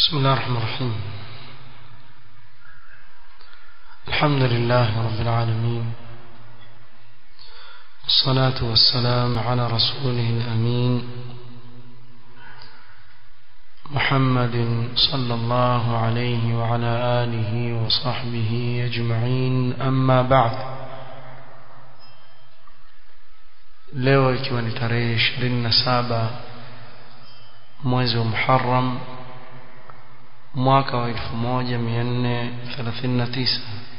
بسم الله الرحمن الرحيم الحمد لله رب العالمين والصلاة والسلام على رسوله الأمين محمد صلى الله عليه وعلى آله وصحبه أجمعين أما بعد leo ikiwa ni tarehe 27 mwezi wa Muharram mwaka wa 1439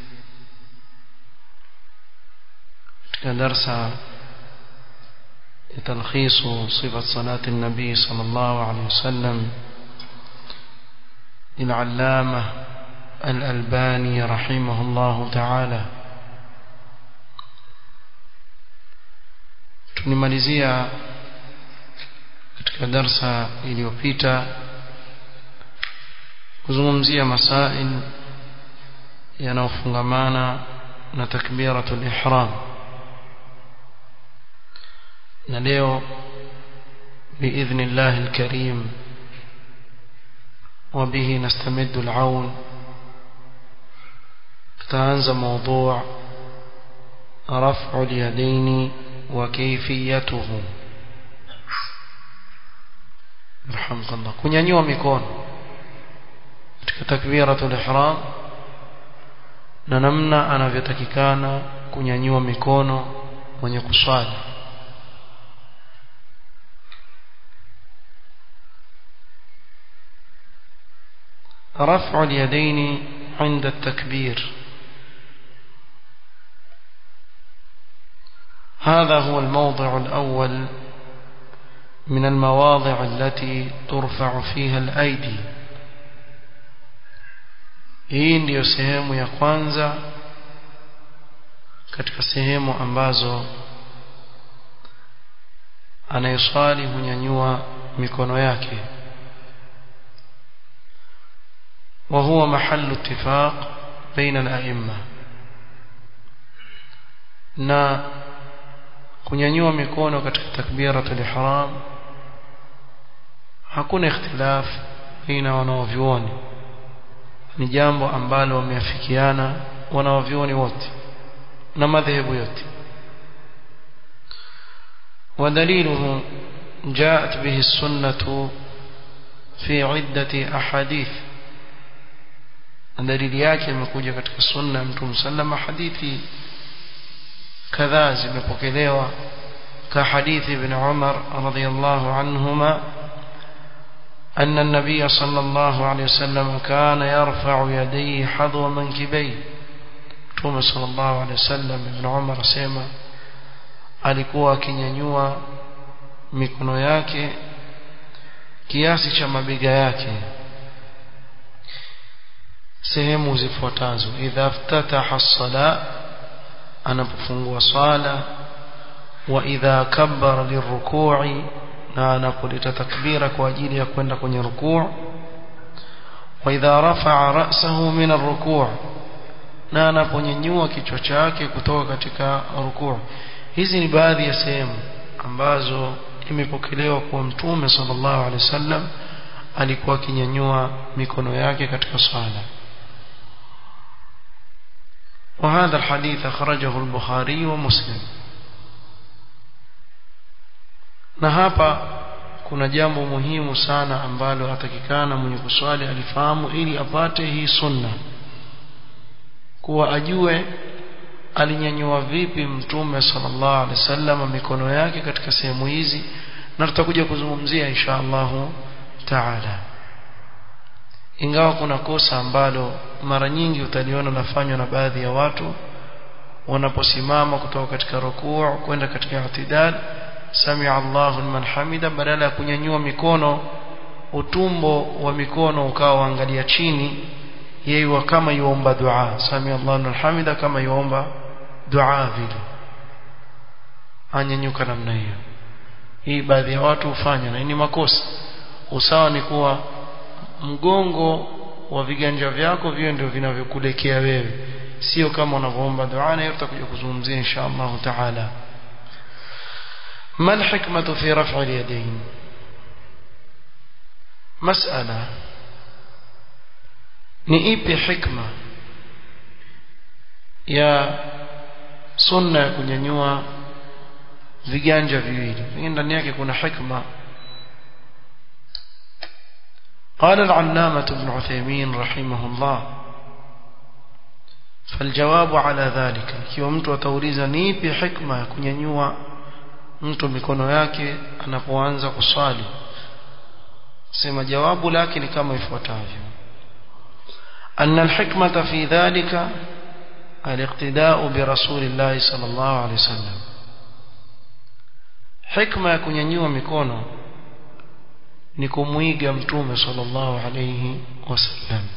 katika darsa ya talkhisu sifat salati nabii sallallahu alayhi wasallam للعلامة الألباني رحمه الله تعالى tunimalizia katika darsa iliyopita kuzungumzia masail yanayofungamana na takbiratul ihram na leo باذن الله الكريم وبه نستمد العون تتنزى موضوع رفع اليدين وكيفيته رحمك الله kunyanyua mikono katika takbiratul ihram na namna anavyotakikana kunyanyua mikono mwenye kuswali رفع اليدين عند التكبير هذا هو الموضع الأول من المواضع التي ترفع فيها الأيدي hii ndiyo sehemu ya kwanza katika sehemu ambazo anayeswali hunyanyua mikono yake وهو محل اتفاق بين الأئمة na kunyanyua mikono katika takbiratul ihram hakuna ikhtilaf baina wanaovyuoni ni jambo ambalo wameafikiana wanaovyuoni wote na madhehebu yote ودليله جاءت به السنة في عدة أحاديث dalili yake imekuja katika sunna ya mtume sallama hadithi kadhaa zimepokelewa ka hadithi ibn Umar radhiyallahu anhuma أن النبي صلى الله عليه وسلم كان يرفع يديه حذو منكبيه Mtume صلى الله عليه وسلم Ibn Umar asema alikuwa akinyanyua mikono yake kiasi cha mabega yake sehemu zifuatazo idha ftataha as-sala anapofungua swala wa idha kabbara lirruku'i na anapolita takbira kwa ajili ya kwenda kwenye rukuu wa idha rafa'a ra'sahu min ar-ruku' na anaponyanyua kichwa chake kutoka katika rukuu hizi ni baadhi ya sehemu ambazo imepokelewa kwa mtume sallallahu alaihi wasallam alikuwa akinyanyua mikono yake katika swala وهذا الحديث أخرجه البخاري ومسلم na hapa kuna jambo muhimu sana ambalo atakikana mwenye kuswali alifahamu ili apate hii sunna kuwa ajue alinyanyua vipi mtume sallallahu alaihi wasallam mikono yake katika sehemu hizi na tutakuja kuzungumzia insha Allahu taala ingawa kuna kosa ambalo mara nyingi utaliona lafanywa na baadhi ya watu wanaposimama kutoka katika rukuu kwenda katika i'tidal samia Allahu liman hamida badala ya kunyanyua mikono utumbo wa mikono ukawa angalia chini yeye kama yuomba dua samia Allahu liman hamida kama yuomba dua vile anyanyuka namna hiyo hii baadhi ya watu hufanya na ni makosa usawa ni kuwa mgongo wa viganja vyako vio ndio vinavyokulekea wewe sio kama unavyoomba dua na hiyo tutakuja kuzungumzia insha Allah taala ما الحكمة في رفع اليدين مسألة ni ipi hikma ya sunna ya kunyanyua viganja viwili hii ndani yake kuna hikma قال العلامة ابن عثيمين رحمه الله فالجواب على ذلك ikiwa mtu atauliza ni ipi hikma ya kunyanyua mtu mikono yake anapoanza kuswali sema jawabu lake ni kama ifuatavyo أن الحكمة في ذلك الاقتداء برسول الله صلى الله عليه وسلم حكمة ya kunyanyua mikono ni kumwiga mtume sallallahu alayhi wasallam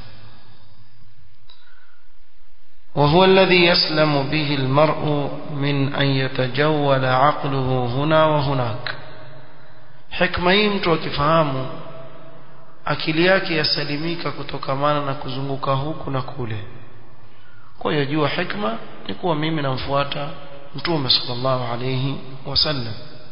وهو الذي يسلم به المرء من أن يتجول عقله هنا وهناك حكمة hii mtu akifahamu akili yake yasalimika kutokamana na kuzunguka huku na kule kwa hiyo jua hikma ni kuwa mimi namfuata mtume sallallahu alayhi wasallam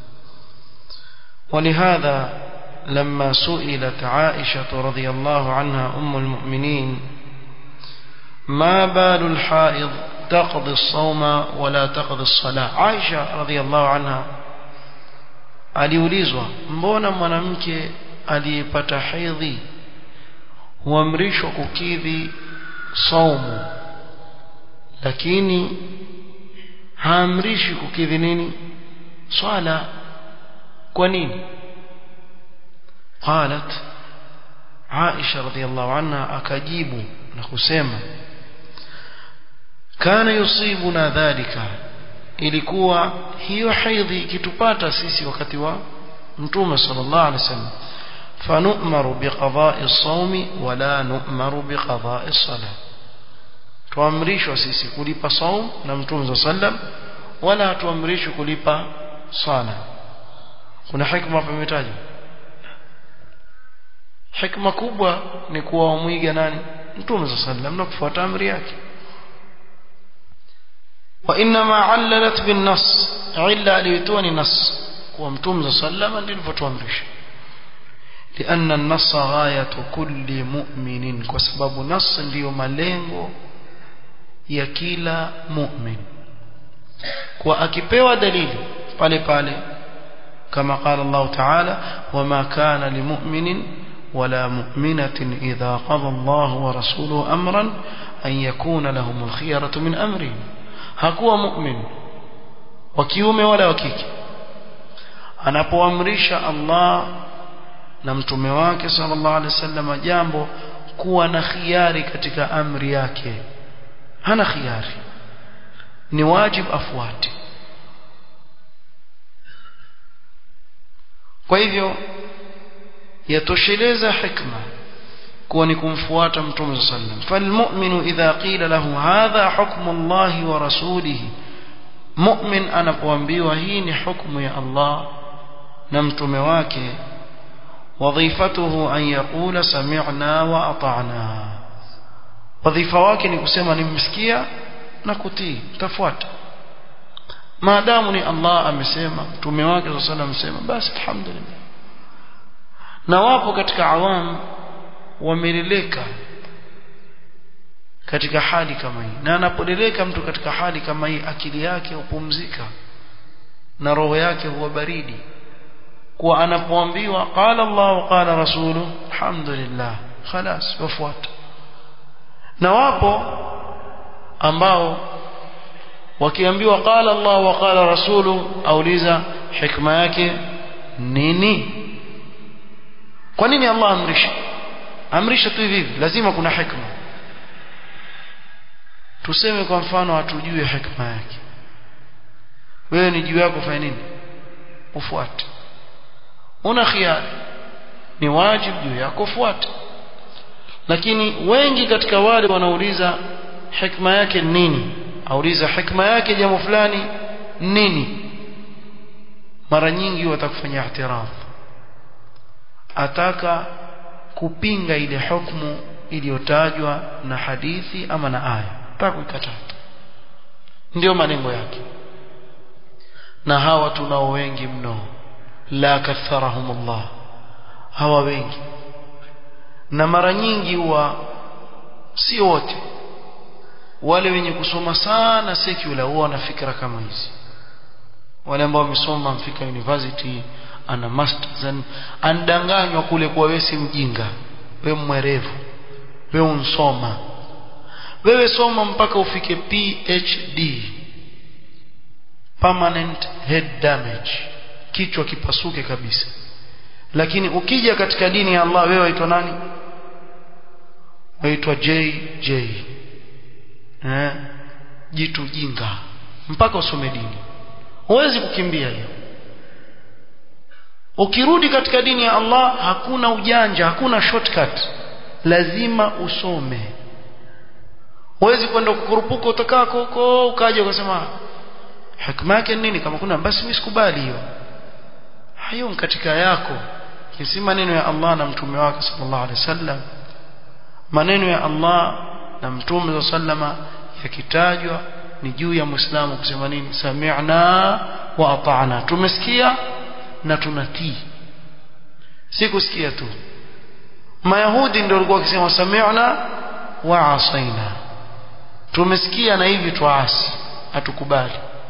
ولهذا لما سئلت عائشة رضي الله عنها أم المؤمنين ما بال الحائض تقضي الصوم ولا تقضي الصلاة عائشة رضي الله عنها aliulizwa mbona mwanamke aliyepata hedhi huamrishwa kukidhi saumu lakini haamrishi kukidhi nini swala kwa nini قالت عائشة رضي الله عنها أكجيب نخسيما كان يصيبنا ذلك ilikuwa hiyo haidhi ikitupata sisi wakati wa mtume sallallahu alaihi wasallam fanu'maru biqada'i as-sawmi wala nu'maru biqada'i as-salah tuamrishwa sisi kulipa saum na mtume sallam wala hatuamrishwi kulipa sala kuna hikma hapa imetajwa hikma kubwa ni kuwa wamwiga nani mtume sallam na kufuata amri yake وإنما عللت بالنص علا ليتوني نص ومتوم صلى الله عليه وسلم للفتوامرش لأن النص غاية كل مؤمن وسبب نص ndio malengo ya kila mu'min kwa akipewa dalili pale pale kama قال الله تعالى وما كان لمؤمن ولا مؤمنة إذا قضى الله ورسوله أمرا أن يكون لهم الخيرة من أمرهم hakuwa mu'min wa kiume wala wa kike anapoamrisha Allah na mtume wake sallallahu alaihi wasallam jambo kuwa na khiari katika amri yake hana khiari ni wajib afuate kwa hivyo yatosheleza hikma kuwa ni kumfuata mtume sallam falmu'minu idha qila lahu hadha hukmu Allahi wa rasulihi mu'min anapoambiwa hii ni hukumu ya Allah na mtume wake wadhifatuhu an yaqula sami'na wa ata'na wadhifa wake ni kusema nimesikia na kutii tafuata maadamu ni Allah amesema mtume wake sallallahu alayhi amesema basi alhamdulillah na wapo katika awamu wameleleka katika hali kama hii na anapoleleka mtu katika hali kama hii akili yake hupumzika na roho yake huwa baridi kwa anapoambiwa qala Allah qala rasulu alhamdulillah خلاص wafuata na wapo ambao wakiambiwa qala Allah wa qala rasulu auliza hikma yake nini kwa nini Allah amrisha amrisha tu hivi lazima kuna hikma tuseme kwa mfano hatujui hikma yake wewe ni juu yako fanya nini ufuate una khiari ni wajibu juu yako ufuate lakini wengi katika wale wanauliza hikma yake nini auliza hikma yake jambo fulani nini mara nyingi watakufanya i'tiraf ataka kupinga ile hukumu iliyotajwa na hadithi ama na aya mpaka kuikataa ndio malengo yake na hawa tunao wengi mno la katharahum Allah hawa wengi na mara nyingi huwa si wote wale wenye kusoma sana secular huwa wana fikra kama hizi wale ambao wamesoma mfika university ana masters andanganywa kule kwa wewe si mjinga wewe mwerevu wewe unsoma wewe soma mpaka ufike PhD permanent head damage kichwa kipasuke kabisa lakini ukija katika dini ya Allah wewe waitwa nani waitwa JJ eh jitu jinga mpaka usome dini huwezi kukimbia hiyo ukirudi katika dini ya Allah hakuna ujanja hakuna shortcut lazima usome huwezi kwenda kukurupuka utakako huko ukaja ukasema hikma yake nini kama kuna basi mimi sikubali hiyo hayo katika yako si maneno ya Allah na mtume wake sallallahu alaihi wasallam maneno ya Allah na mtume sallama yakitajwa ni juu ya muislamu kusema nini sami'na wa ata'na tumesikia na tunatii si kusikia tu mayahudi ndio walikuwa wakisema sami'na wa asaina tumesikia na hivi tuasi hatukubali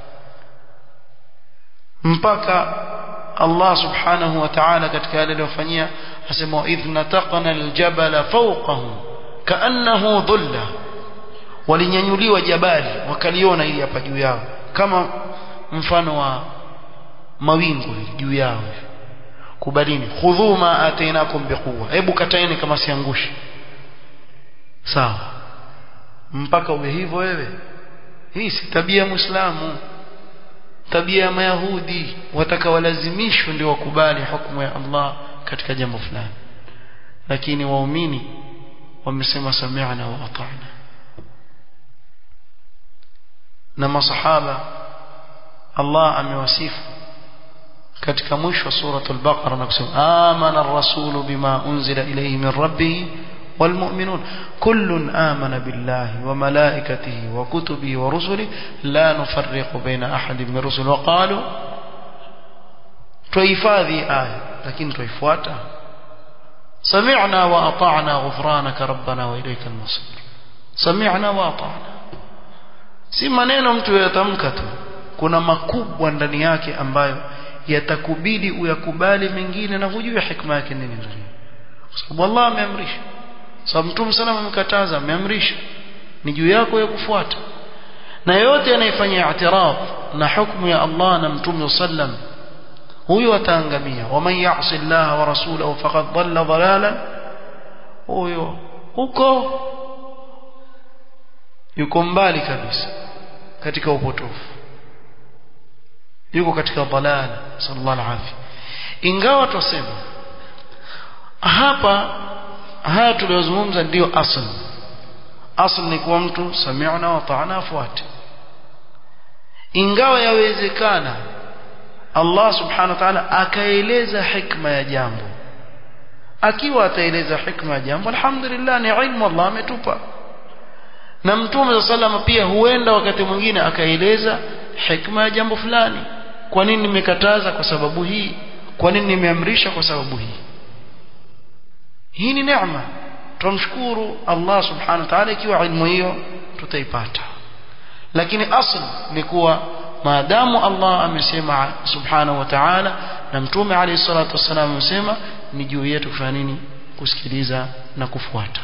mpaka Allah subhanahu wa ta'ala katika yale aliyofanyia asema idh nataqna aljabala fawqahum kaannahu dhulla walinyanyuliwa jabali wakaliona ili hapa juu yao kama mfano wa mawingu juu yao kubalini khudhu ma atainakum biquwa hebu kataeni kama siangushi sawa mpaka uwe hivyo wewe hii si tabia ya muislamu tabia ya mayahudi wataka walazimishwe ndio wakubali hukumu ya Allah katika jambo fulani lakini waumini wamesema sami'na wa ata'na na masahaba Allah amewasifu katika mwisho wa suratul baqara na kusema amana ar-rasulu bima unzila ilayhi min rabbih والمؤمنون كل آمن بالله وملائكته وكتبه ورسله لا نفرق بين أحد من الرسل وقالوا tuhifadhi aya lakini tuifuata sami'na wa ata'na ghufranaka rabbana wa ilayka al-masir sami'na wa ata'na si maneno mtu yatamka tu kuna makubwa ndani yake ambayo yatakubidi uyakubali mengine na hujui hikma yake nini ndani kwa sababu Allah ameamrisha sababu mtume sana amekataza ameamrisha ni juu yako ya kufuata na yote anayefanya i'tiraf na hukumu ya Allah na mtume sallam huyo ataangamia waman ya'si Allah wa rasulahu faqad dhalla dhalalan huyo huko yuko mbali kabisa katika upotofu yuko katika dhalala sallallahu alaihi ingawa tuseme hapa haya tuliyozungumza ndio asl asl ni kuwa mtu sami'na wa ta'ana afuate ingawa yawezekana Allah subhanahu wa ta'ala akaeleza hikma ya jambo akiwa ataeleza hikma ya jambo alhamdulillah ni ilmu Allah ametupa na mtume sallam pia huenda wakati mwingine akaeleza hikma ya jambo fulani kwa nini nimekataza kwa sababu hii kwa nini nimeamrisha kwa sababu hii hii ni neema tumshukuru Allah subhanahu wa ta'ala ikiwa ilmu hiyo tutaipata lakini asl ni kuwa maadamu Allah amesema subhanahu wa ta'ala na mtume alayhi salatu wasallam amesema ni juu yetu kufanya nini kusikiliza na kufuata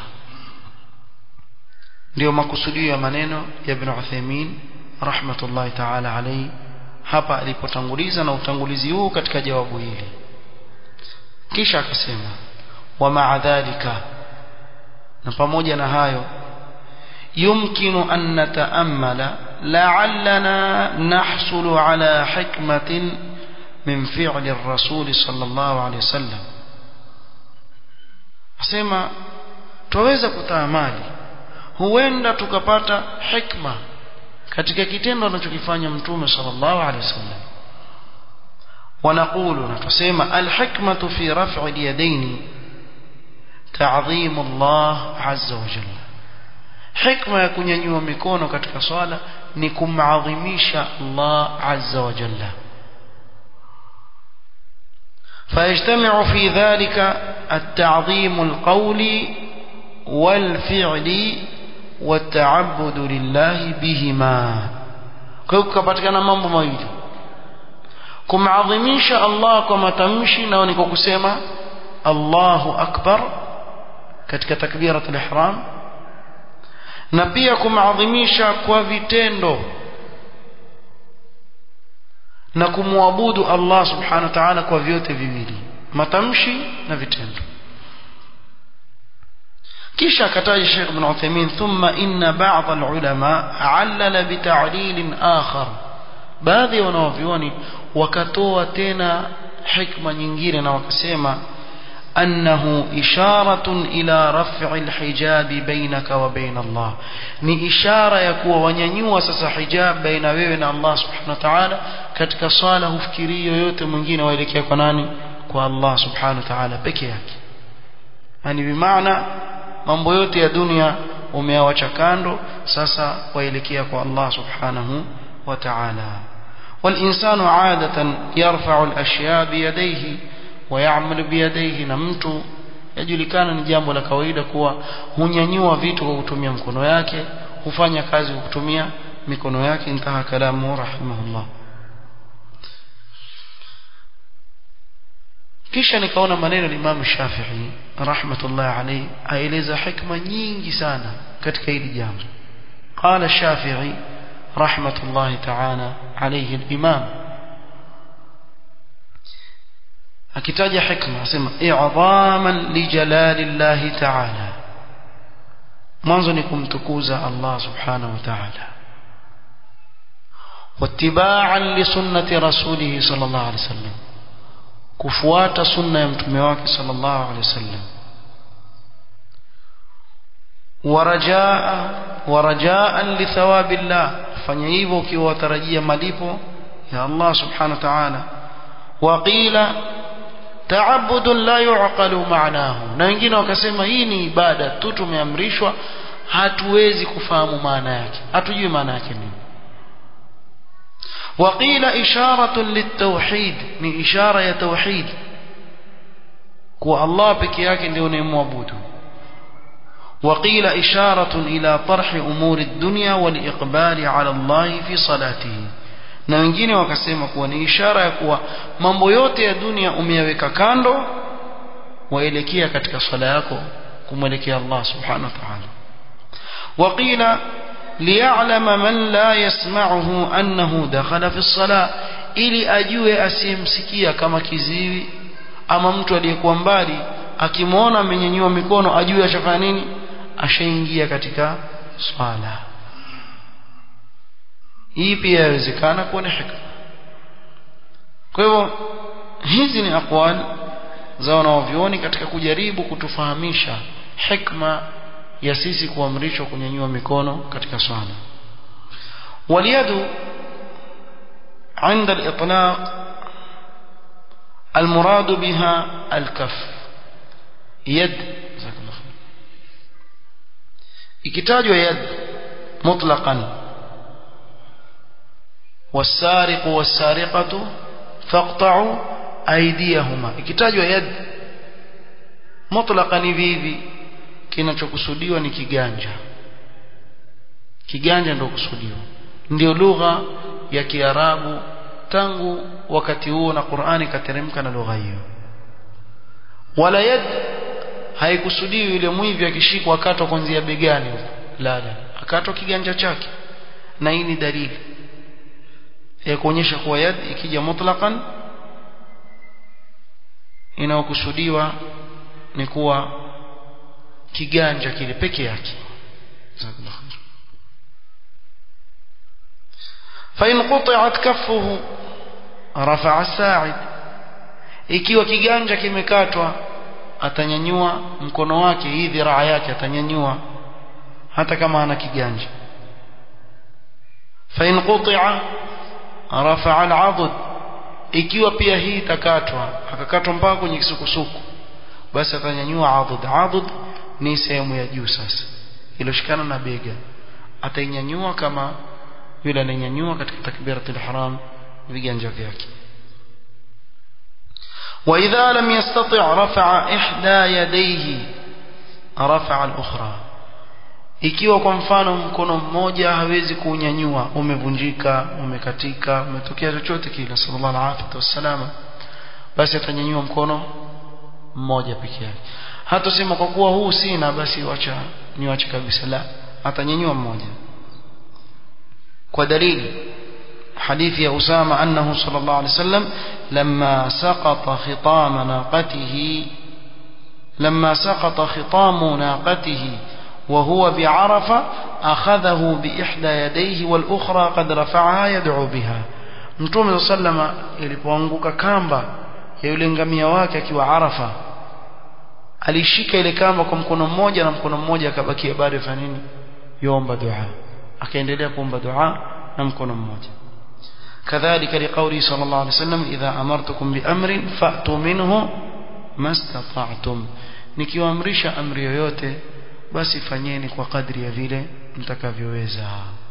ndio makusudio ya maneno ya Ibn Uthaymeen rahmatullahi ta'ala alayhi hapa alipotanguliza na utangulizi huu katika jawabu hili kisha akasema wa ma'a dhalika na pamoja na hayo يمكن أن نتأمل لعلنا نحصل على حكمة من فعل الرسول صلى الله عليه وسلم asema twaweza kutaamali huenda tukapata hikma katika kitendo anachokifanya mtume sallallahu alaihi wasallam ونقول نتسمى الحكمة في رفع اليدين تعظيم الله عز وجل hikma ya kunyanyua mikono katika swala ni kumadhimisha Allah azza wa jalla فيجتمع في ذلك التعظيم القولي والفعل والتعبد لله بهما kwa hiyo kukapatikana mambo mawili kumadhimisha Allah kwa matamshi nao ni kwa kusema Allahu akbar katika takbiratul ihram na pia kumadhimisha kwa vitendo na kumwabudu Allah subhanahu wa ta'ala kwa vyote viwili matamshi na vitendo kisha akataja Sheikh Ibn Uthaymeen thumma inna ba'd al-ulama 'allala bi ta'lil akhar baadhi ya wanavyuoni wakatoa tena hikma nyingine na wakasema أنه إشارة إلى رفع الحجاب بينك وبين الله ni ishara ya kuwa wanyanyua sasa hijab baina wewe na Allah subhanahu wa ta'ala katika swala hufikiri yoyote mwingine waelekea kwa nani kwa Allah subhanahu wa ta'ala peke yake yani bimaana mambo yote ya dunia umeawacha kando sasa waelekea kwa Allah subhanahu wa ta'ala والإنسان عادة يرفع الأشياء بيديه ويعمل بيديه na mtu yajulikana ni jambo la kawaida kuwa hunyanyua vitu kwa kutumia mkono yake hufanya kazi kwa kutumia mikono yake intaha kalamu rahimahullah kisha nikaona maneno ya Imam Shafi'i rahmatullah alayhi aeleza hikma nyingi sana katika hili jambo قال الشافعي رحمة الله تعالى عليه الإمام akitaja hikma asema i'dhaman li jalalillahi ta'ala mwanzo ni kumtukuza Allah subhanahu wa ta'ala wattiba'an li sunnati rasulih sallallahu alayhi wasallam kufuata sunna ya mtume wake sallallahu alayhi wasallam warajaa warajaan li thawabillah fanya hivyo ukiwa watarajia malipo ya Allah subhanahu wa ta'ala waqila taabudun la yuqalu maanahu na wengine wakasema hii ni ibada tu tumeamrishwa hatuwezi kufahamu maana yake hatujui maana yake nini waqila isharatun litawhid ni ishara ya tauhid kuwa Allah peke yake ndio unayemwabudu وقيل إشارة إلى طرح أمور الدنيا والإقبال على الله في صلاته na wengine wakasema kuwa ni ishara ya kuwa mambo yote ya dunia umeyaweka kando waelekea katika swala yako kumwelekea Allah subhanahu wa ta'ala waqila liya'lama man la yasma'uhu annahu dakhala fi as-salah ili ajue asiyemsikia kama kiziwi ama mtu aliyekuwa mbali akimwona amenyanyua mikono ajue ashafanya nini ashaingia katika swala hii pia yawezekana kuwa ni hikma kwa hivyo hizi ni aqwal za wanaovyoni katika kujaribu kutufahamisha hikma ya sisi kuamrishwa kunyanyua mikono katika swala واليد عند الإطلاق المراد بها الكف يد جزاك الله خير ikitajwa yad mutlaqan والسارق والسارقة فاقطعوا أيديهما ikitajwa yad mutlaqan hivi hivi kinachokusudiwa ni kiganja kiganja ndio kusudiwa ndio lugha ya Kiarabu tangu wakati huo na Qur'ani kateremka na lugha hiyo wala yad haikusudiwi yule mwivi akishikwa akatwa kuanzia begani huko la la akatwa kiganja chake na hii ni dalili ya kuonyesha kuwa yad ikija mutlaqan inayokusudiwa ni kuwa kiganja kile peke yake فإن قطعت كفه رفع الساعد ikiwa kiganja kimekatwa atanyanyua mkono wake hii dhiraa yake atanyanyua hata kama ana kiganja fa in quti'a rafa'a al'adud ikiwa pia hii itakatwa akakatwa mpaka kwenye kisukusuku basi atanyanyua adud adud ni sehemu ya juu sasa iloshikana na bega atainyanyua kama yule ananyanyua katika takbiratul ihram viganja vyake وإذا لم يستطع رفع إحدى يديه rafa'a al-ukhra ikiwa kwa mfano mkono mmoja hawezi kuunyanyua umevunjika umekatika umetokea chochote kile sallallahu alaihi wasallam basi atanyanyua mkono mmoja peke yake hatasema kwa kuwa huu sina basi wacha niwache kabisa la atanyanyua mmoja kwa dalili حديث يا أسامة أنه صلى الله عليه وسلم لما سقط خطام ناقته لما سقط خطام ناقته وهو بعرفة أخذه بإحدى يديه والأخرى قد رفعها يدعو بها Mtume صلى الله عليه وسلم ilipoanguka kamba ya yule ngamia wake akiwa Arafa alishika ile kamba kwa mkono mmoja na mkono mmoja akabakia bado fanya nini yomba dua akaendelea kuomba dua na mkono mmoja كذلك لقوله صلى الله عليه وسلم إذا أمرتكم بأمر فأتوا منه ما استطعتم nikiwaamrisha amri yoyote basi fanyeni kwa kadri ya vile mtakavyoweza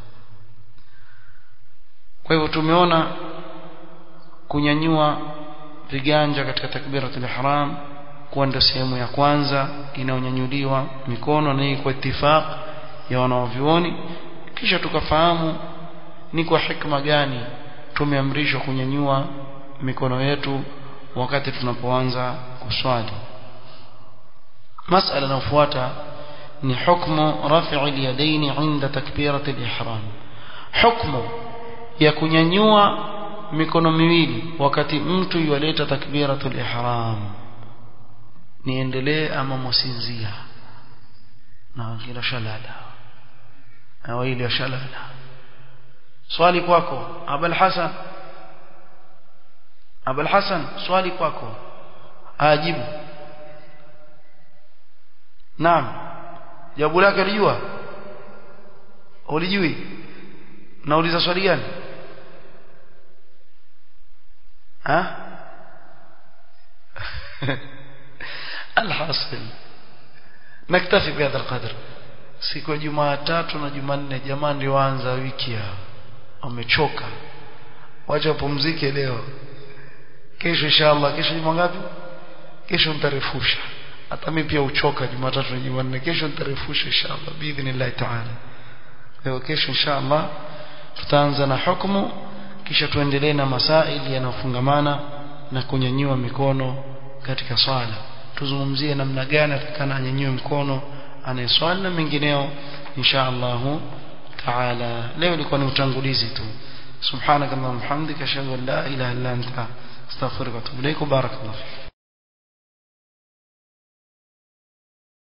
kwa hivyo tumeona kunyanyua viganja katika takbiratul ihram kuwa ndio sehemu ya kwanza inaonyanyuliwa mikono na hii kwa itifaq ya wanaovyuoni kisha tukafahamu ni kwa hikma gani tumeamrishwa kunyanyua mikono yetu wakati tunapoanza kuswali masala inayofuata ni hukmu raf'i al-yadayn 'inda takbirat al-ihram hukmu ya kunyanyua mikono miwili wakati mtu yaleta takbiratul ihram niendelee ama msinzia na kila shalala au ile shalala swali kwako abul hasan abul hasan swali kwako ajibu naam jawabu lake alijua ulijui nauliza swali gani ha alhasil naktafi bihadha alqadr siku ya jumatatu na jumanne jamani ndio anza wiki yao wamechoka wacha wapumzike leo kesho inshallah kesho juma ngapi kesho nitarefusha hata mimi pia uchoka jumatatu na jumanne kesho nitarefusha inshallah biidhnillah taala leo kesho inshallah tutaanza na hukumu kisha tuendelee na masaili yanayofungamana na kunyanyua mikono katika swala tuzungumzie namna gani atakana anyanyue mkono anayeswali na mengineo insha Allah taala leo ilikuwa ni utangulizi tu subhanakallahumma hamdika ashhadu an la ilaha illa anta astaghfiruka wa atubu ilaik barakallahu